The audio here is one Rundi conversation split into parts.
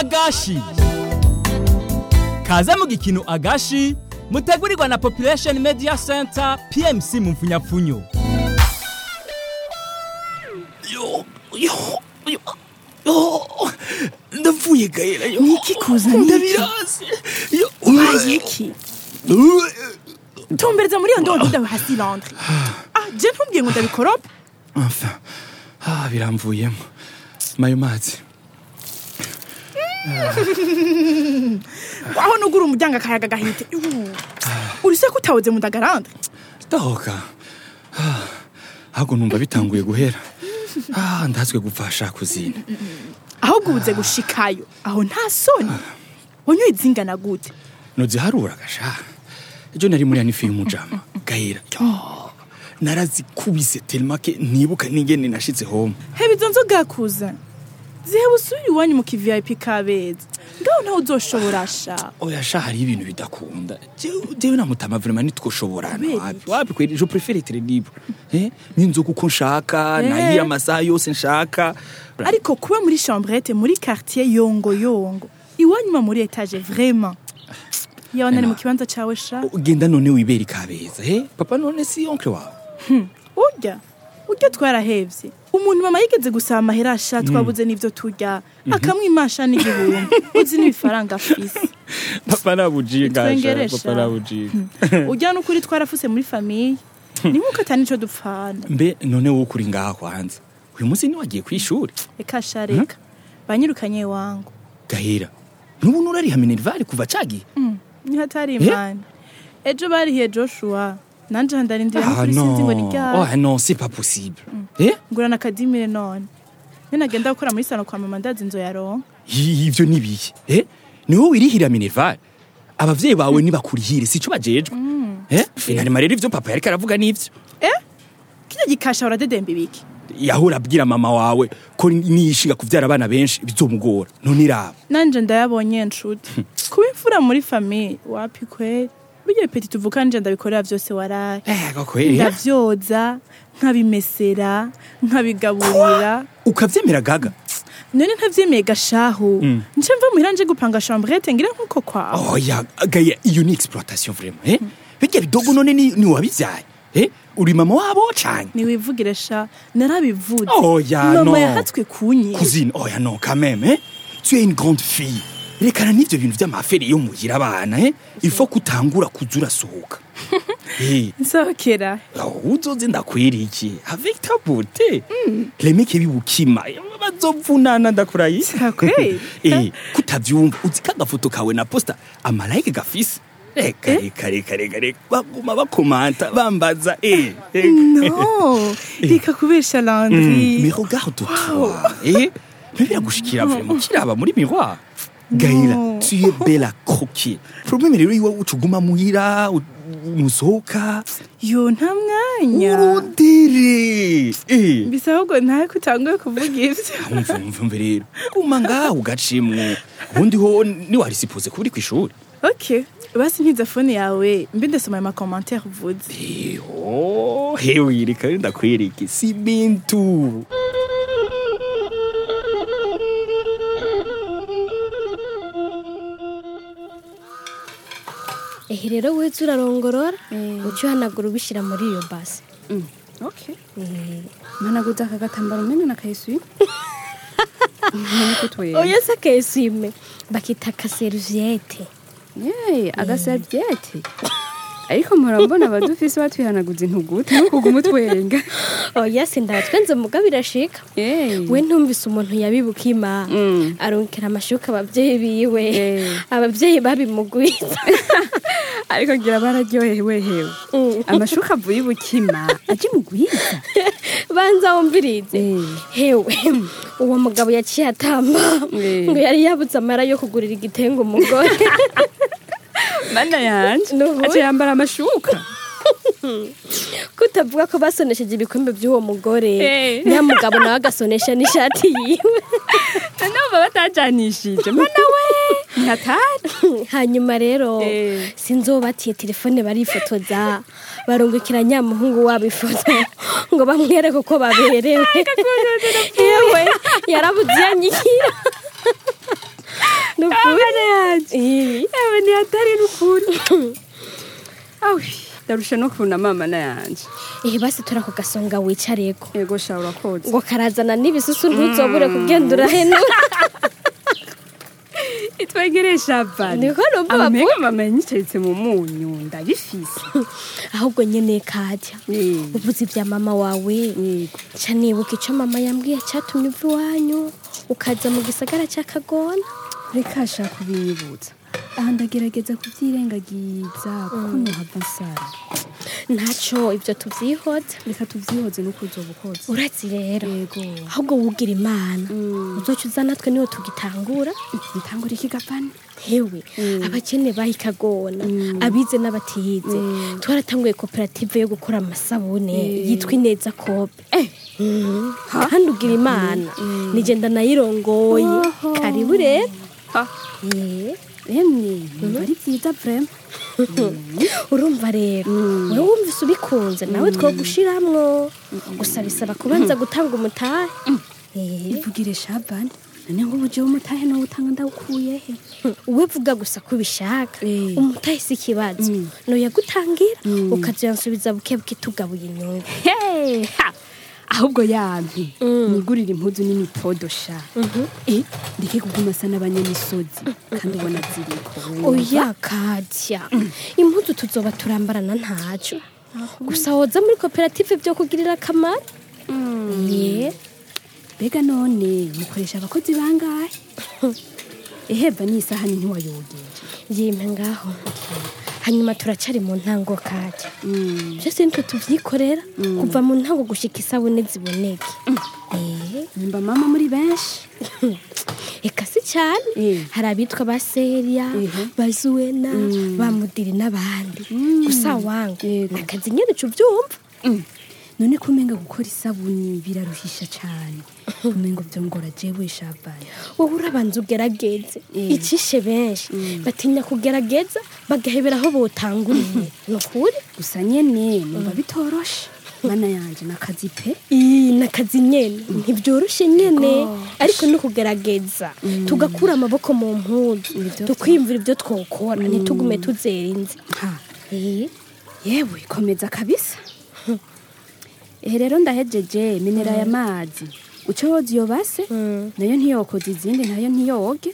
agashi kaze mu gikino agashi mutegurirwa na population media center pmc mu mfunyapfunyo yo yo yo yo ndavuye gahera yo Niki kuzana iki? ndabirasi yo ubaye iki tumbereza muri iyo ndobo ndawe hasi landre ah je ntumbwiye ngo ndabikoropa enfin ah biramvuyemo mayo mazi waho nugura umuryango akayaga gahite urise ko utawoze mu ndagarande ndahoka Ah, ahubwo numva bitanguye guhera ah ndazwe gupfasha kuzina ahubwo ubuze gushikayo aho nta soni wanyoye izingana gute noziharura gasha ejo nari muri anifi y'umujama gahera yo narazikubise telemake ntibuka n'ingene nashitse home heba izo nzoga kuzana ziheba usubire iwanyu mu kivip kabeza ngaho ntawe uzoshobora sha oya sha hariho ibintu bidakunda Jewe- jewe na mutama vraiment ntitwoshoborana Kubera wapi iki? wapi kweli je préfère être libre eh n'inzoga uko nshaka Eh. nahira amasaha yose nshaka ariko kuba muri chambrette muri quartier yongo yongo iwanyu ma muri etage vraiment yawe nari mu kibanza cawe sha ugenda none wibera ikabeza eh papa none si oncle wawe urya urya twarahevye umuntu mama yigeze gusaba amahera asha twabuze n'ivyo turya akamwimasha n'igihumbi uzi n'ibifaranga afise papa nabujiye gasha Nitwengeresha. papa nabujiye urya n'ukuri twarafuse muri famiye ni nk'uko atari nico dupfana mbe none wowe kuri ngaha kwanza uyu munsi ni wagiye kwishuri reka sha reka banyirukanye wangu gahera nubu nurariha minerval kuva cagiye niho atari imana ejo barihiye joshua nanje handarindira no kuri sinzi ngo ni ryari oh non c'est pas possible eh ngurana akadimire none iyo nagenda gukora muri sano kwa mama ndazi inzo yaronka I- ivyo nibiye eh ni wowe wirihira minerval abavyeyi bawe nibakurihire sico bajejwe eh finalima rero ivyo papa yariko aravuga n'ivyo kirya gikasha uradedemba ibiki yahora abwira mama wawe ko niyishinga kuvyara abana benshi bizomugora none iraba nanje ndayabonye nshuti kuba imfura muri famiye wapi kweri burya peti tuvuka nje ndabikorera vyose waraye eh kweli ndavyoza nkabimesera nkabigaburira ukavyemera gaga none ntavyemeye gashahu nce mva muhira nje gupanga chambrette ngira nkuko kwawe oya gaya iyo ni exploitation vraiment eh bijya bidogo none ni, ni wabivyaye eh uri mama wabo canke niwivugire sha narabivuze Oya, mama no. yahatswe kunye cousine oya non quand même hein tu es une grande fille rekana n'ivyo bintu vy'amaferi yo muhira abana eh il faut kutangura kuza urasohoka eh nsohokera Oh, uzoze ndakwirikiye avec ta beauté remeke bibukima bazovunana ndakurayi Sakweli? eh kutavyumva uzi kagafoto kawe na posta amalayike gafise reka reka reka reka reka baguma bakomanta bambaza eh eh. no reka kubesha Mm, landri mais regarde toi eh mais biragushikira vraiment kiraba muri miroir Gaila, No. tu es belle à croquer. Problème rero iwawe ucuguma muhira, u- musohoka. yo nta mwanya Urondere. Eh. bisa ahubwo ntawe kutanguye kuvuga ivyo umva umva umva rero guma ngaho ugacimwo ubundi ho niwarisipoze kuba uri kw'ishuri ok basi ntiza fone yawe mbe ndasoma ayo makomantere uvuze eho hewe reka rero ndakwereke si bintu ehe rero wese urarongorora uca uhanagura ubishyira muri iyo base okay managuza aka gatambaro umenya nakayisuye niko twera oya se akesime bakita akaseriviyete yeee agasabyete ariko murabona abadufise batwihanaguza intuguta ntukuguma utwenga oya se ndatwenze muga birashika yeee we ntumvise umuntu yabibukima Mm. arungikira amashuka ababyeyi biwe Eh. ababyeyi babimugwiza ariko ngira bararyohewe hewe Mm. amashuka avuye ibukima aje mugwiza banza wumvirize Eh. hewe uwo mugabo yaciye atamba Eh. ngo yari yabuze amara yo kugurira igitenge umugore mana yanje Nuhu. aje yambara amashuka kutavuga ko basonesheje ibikombe by'uwo mugore Eh. nyamugabo nawe agasonesha n'ishati yiwe namba batajanishije mana we ntatari hanyuma rero Eh. sinzobatiye telefone barifotoza barungukira nyamuhungu wabo ifoto ngo bamwereke uko baberewe yewe yarabuze yanyikira hatari n'ukuri awi ndarusha no kubona mama na yanje ehe basi turako gasonga wicareko yego sha urakoze ngo karazana n'ibisusu ntuzobure kugenda urahenura itwegereye shabani Niko numva amamenga bavuga. mama yanyicaritse mu munyu ndabifise ahubwo nyene kajya Eh, uvuze ibya mama wawe yego ca nibuka ico mama yambwiye catumye uva iwanyu ukaza mu gisagara ca kagona reka sha kubinyibutsa aha ndagerageza kubyirengagiza kuko nuhava nsara ntaco ivyo tuvyihoza reka tuvyihoze nuko uzoba ukoze urazi rero yego ahubwo wugira imana Mm. uzoca uza natwe niho tugitangura bitangura iki gapani hewe abakene bahikagona abize n'abatize twaratanguye koperative yo gukora amasabune yitwa ineza kope Mhm. kandi ugira imana nigenda nayirongoye Oho. karibu rero ha Eh, emwe numva ari byiza vrema urumva rero wowe wumvise ubikunze nawe two gushiramwo gusa bisaba kubanza gutanga umutahe Eh, ivugire shabani none ngo ubuje w'umutahe nawe utanga ndawukuye he uwe vuga gusa ko ubishaka Eh. umutahe si ikibazo noyagutangira ukazoyansubiza buke buke tugabuye inyungu Hey, ha! ahubwo yampi nigurira impuzu n'imipodo sha Eh, ndeke kuguma asa n'abanyamisozi kandi ubona ziriko oya katya impuzu tuzoba turambarana ntaco gusa woza muri koperative byo kugirira akamaro ye mbega none mukoresha abakozi bangahe eheva n'isahani ntiwayogeje yimpe ngaho hanyuma turacari mu ntango katya byose nitwe tuvyikorera kuva mu ntango gushika isabune ziboneke Eh, nimba mama muri benshi eka si cyane Eh. hari abitwa ba seriya Ehe. ba zuwena ba mudiri n'abandi gusa wangu Yego. nakazi nyene uca uvyumva none kumenga gukora isabuni biraruhisha cyane umengo byongora jewe shabani wowe urabanza ugerageze Eh. icishe benshi batinya kugerageza bagahebera aho botanguriye ni ukuri gusa nyene numva bitoroshe mana yanje nakazi pe Ii, nakazi nyene ntibyoroshe nyene Gosh. ariko no kugerageza tugakura amaboko mu mpuzu Ibyo tukwiyumvira ibyo twokora ntitugume tuzera inzi ha Eh, yewe komeza kabisa ehe rero ndahejeje minera ya mazi uco woza iyo base nayo ntiyokoza izindi nayo ntiyoge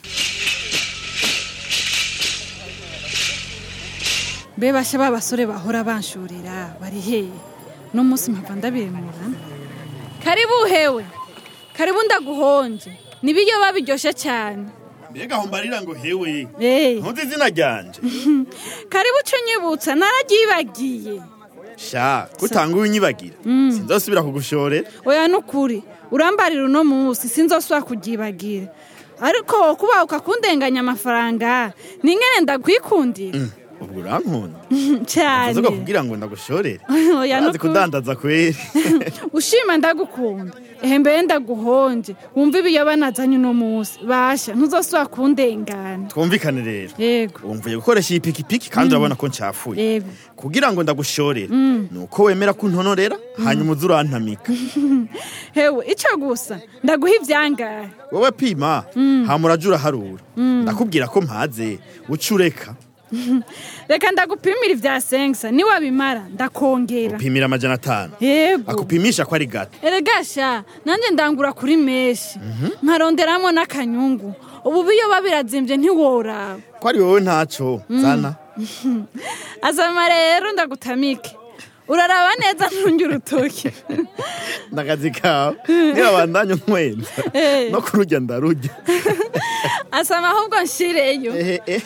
mbe basha ba basore bahora banshorera bari hehe no munsi mpava ndabimura karibu hewe karibu ndaguhonje nibiyo babiryoshe cyane mbega aho mbarira ngo hewe Eh, ntuzi izina ryanje karibu uco unyibutsa nararyibagiye sha kutanguye unyibagira sinzosubira kugushorera oya nukuri urambarira uno munsi sinzosubira kuryibagira ariko kuba ukakundenganya amafaranga ni ngene ndakwikundira ubwo urankunda cyane uvuga kugira ngo ndagushorere oya urazi nukuri kudandaza kweri ushima ndagukunda ehe mbere ndaguhonje wumva ibiyoba nazanye uno munsi basha ntuzosubira kundengana twumvikane rero yego wumvuye gukoresha iyi pikipiki kandi urabona ko ncafuye yego kugira ngo ndagushorere ni uko wemera kuntonorera hanyuma uza urantamika hewe ico gusa ndaguha ivyangahe wowe pima hama uraja uraharura ndakubwira ko mpaze uca ureka reka ndagupimira ivya sengsa niwabimara ndakongera upimira amajana atanu yego akupimisha ko ari gato eregasha nanjye ndangura kuri meshi nkaronderamo n'akanyungu ubu biyoba birazimvye ntiworaba ko ari wowe ntaco zana azama rero ndagutamike uraraba neza ntunge urutoki ndakazi kawe nirabandanya umwenza Eh. no kurujya ndarujya asama ahubwo nshireyo ehe eh.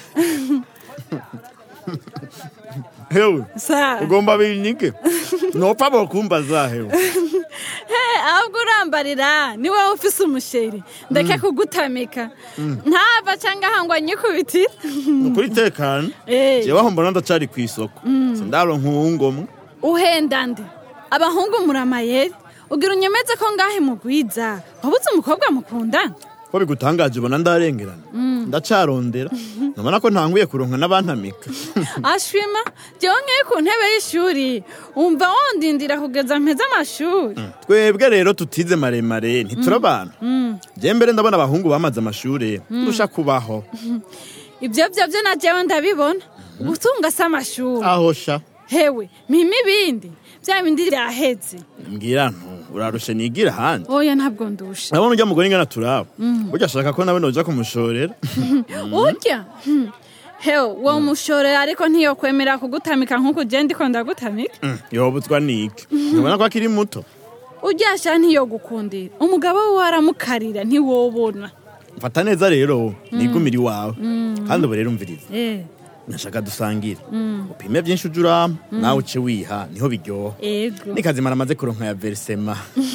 hewe sa ugomba binyike nopfa bokumbaza hewe he ahubwo urambarira ni wowe ufise umusheri ndeke kugutamika ntava cyangwa ahangwa nyikubitira nukuri tekana Eh. jewe aho mbona ndacari ku isoko sindaronka uwungomwe uhenda nde abahungu muri amayeri ugira unyemeze ko ngahe mugwiza wabuze umukobwa mukundana ko bigutangaje ubona ndarengerana ndacarondera nabona ko ntanguye kuronka n'abantamika ashwima jewe nkeye ku ntebe y'ishuri wumva wondindira kugeza mpeze amashuri twebwe rero tutize maremare ntiturabana je mbere ndabona abahungu bamaze amashure turusha kubaho ibyo byo byo na jewe ndabibona ubutunga si amashuri aho sha hewe mpima ibindi bya bindi byaheze mbwira ntu urarushe nigira ahandi oya ntabwo ndusha urabona ujya mugore ingana turaba ujya ashaka ko nawe noja kumushorera urya Hmm. hewe uwo mushorera ariko ntiyokwemera kugutamika nk'uko ugenda iko ndagutamika Mm, yobutswa niki ntubona ko akiri muto uryasha ntiyogukundira umugabo we waramukarira ntiwobona mfata neza rero nigumire iwawe kandi ubu rero umviriza eh nashaka dusangire upime byinshi uje urama nawe uce wiha niho biryoha ego nikazimara amaze kuronka ya verisema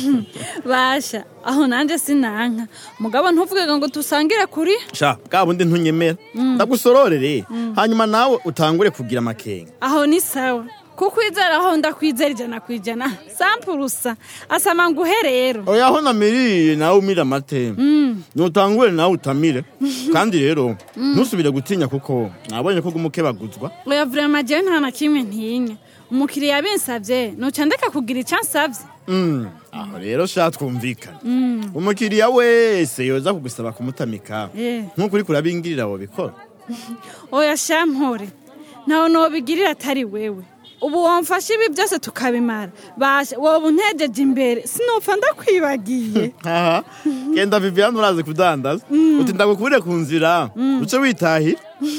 basha aho nanjye sinanka mugabo ntuvuge ngo dusangire kuri sha bwa bundi ntunyemera ndagusororere hanyuma nawe utangure kugira amakenga aho ni sawa kukwizera aho ndakwizera ijana ku ijana sampurusa asama nguhe rero oya aho namiriye nawe umire amate nutangure nawe utamire kandi rero ntusubire gutinya kuko nabonye ko gumukebaguzwa oya vrema jewe nta na kimwe ntinya umukiriya binsavye noca ndeka kugira icyo ansavye Mm, aho rero sha twumvikana umukiriya wese yoza kugusaba kumutamika Eh. nk'uko uriko urabingirira wobikora oya shampore ntawe nobigirira atari wewe ubu wamfashe ibi byose tukabimara basha woba untegeje imbere sinopfa ndakwibagiye haha genda viviane urazi kudandaza uti ndagukubire ku nzira uce witahira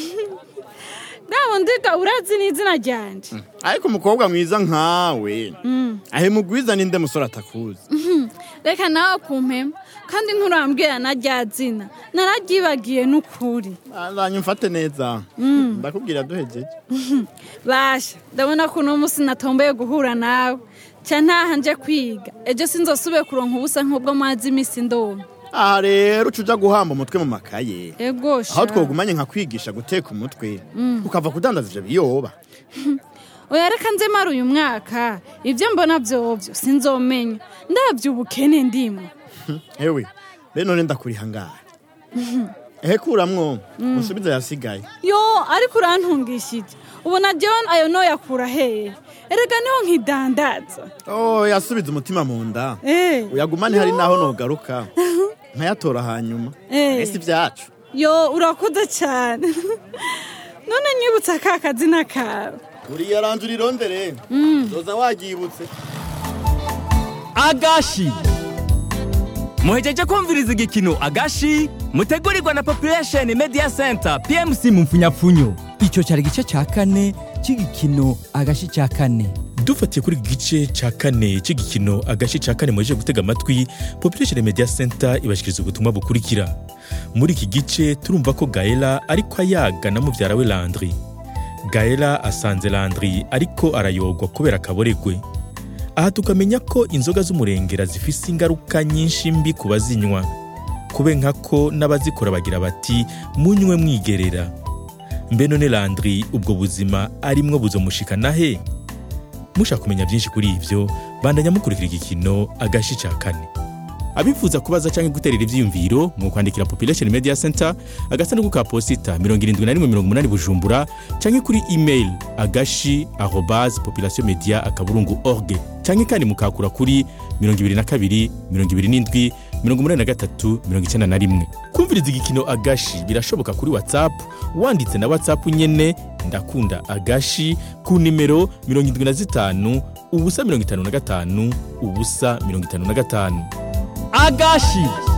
nawe ndiga urazi n'izina ryanje ariko umukobwa mwiza nkawe ahemugwiza ninde musore atakuzi reka nawe kumpema kandi nturambwira na rya zina nararyibagiye n'ukuri azanye mfate neza ndakubwira duhejeje basha ndabona ko uno munsi natomboye guhura nawe ca ntaha nje kwiga ejo sinzosubire kuronka ubusa nk'ubwo mazi iminsi ndoma aha rero uca uja guhamba umutwe mu makaye ego sha aho twogumanye nka kwigisha guteka umutwe ukava kudandaza ivyo biyoba oya reka nze mara uyu mwaka ibyo mbona vyovyo sinzomenya ndavye ubukene ndimwo ewe be none ndakuriha ngahe ehe kuramwo musubize yasigaye yo ariko urantungishije ubona jewe ayo noyakura hehe erega niho nkidandaza oh yasubize umutima mu nda Eh. uyagumane hari naho nogaruka nkayatora hanyuma Eh. ese ibyacu yo urakoze cyane none nyibutsa ka kazina kawe uriya ranje urirondere zoza wagibutse agashi muhejeje kumviriza igikino agashi mutegurirwa na population media center pmc mu mfunyapfunyo icyo cyari igice cya kane cy'igikino agashi cya kane dufatiye kuri iki gice cya kane cy'igikino agace cya kane muheje gutega amatwi population media center ibashyikiriza ubutumwa bukurikira muri iki gice turumva ko gaela ariko ayaga na mubyara we landry gaela asanze landry ariko arayogwa kubera akaboregwe aha tukamenya ko inzoga z'umurengera zifise ingaruka nyinshi mbi ku bazinywa kube nkako n'abazikora bagira bati munywe mwigerera mbe none landry ubwo buzima arimwo buzomushikana he mushaka kumenya byinshi kuri ibyo bandanya mukurikira igikino agashi cya kane abifuza kubaza cyangwa guterera ibyiyumviro mu kwandikira population media center agasanduku ka posita 7180 bujumbura cyangwa kuri email agashi arobas population media akaburungu org cyangwa kandi mukakura kuri 22 27 83 91 kumviriza igikino agashi birashoboka kuri whatsapp wanditse na whatsapp nyene ndakunda agashi ku nimero 75 ubusa 55 ubusa 55 agashi